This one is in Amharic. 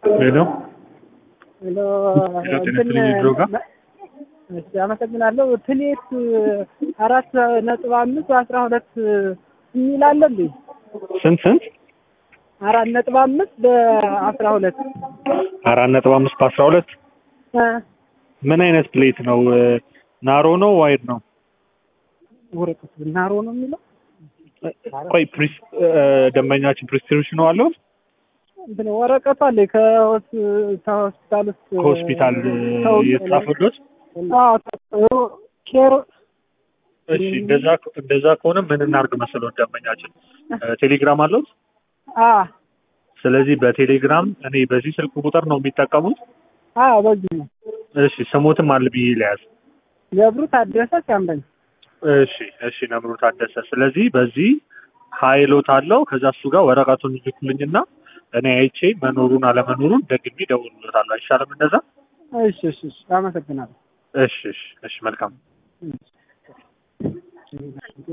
ሄሎ ሄሎ ሄሎ፣ ጤና ይስጥልኝ ድሮጋ። እሺ፣ አመሰግናለሁ። ትሌት አራት ነጥብ አምስት አስራ ሁለት የሚል አለ እንዴ? ስንት ስንት? አራት ነጥብ አምስት በአስራ ሁለት አራት ነጥብ አምስት በአስራ ሁለት ምን አይነት ፕሌት ነው? ናሮ ነው ዋይድ ነው? ወረቀት ናሮ ነው የሚለው ቆይ ፕሪስ ደንበኛችን ፕሪስክሪፕሽን ነው አለው እንትን ወረቀቱ አለ ከሆስ- ከሆስፒታል ውስጥ ከሆስፒታል ሰው- የተጻፈሎት? አዎ፣ ኬር እሺ እንደዛ እንደዛ ከሆነ ምን እናድርግ መሰለው ደንበኛችን ቴሌግራም አለዎት? አ ስለዚህ በቴሌግራም እኔ በዚህ ስልክ ቁጥር ነው የሚጠቀሙት። አ በዚህ ነው እሺ ስሞትም አለ ብዬ ለያዝ። ገብሩ ታደሰ ሲያምረኝ እሺ እሺ ነምሩ ታደሰ። ስለዚህ በዚህ ሀይሎት አለው ከዛ እሱ ጋር ወረቀቱን ይልኩልኝና እኔ አይቼ መኖሩን አለመኖሩን ደግሜ እደውልለታለሁ። አይሻልም እንደዛ? እሺ እሺ እሺ አመሰግናለሁ እሺ እሺ እሺ መልካም እሺ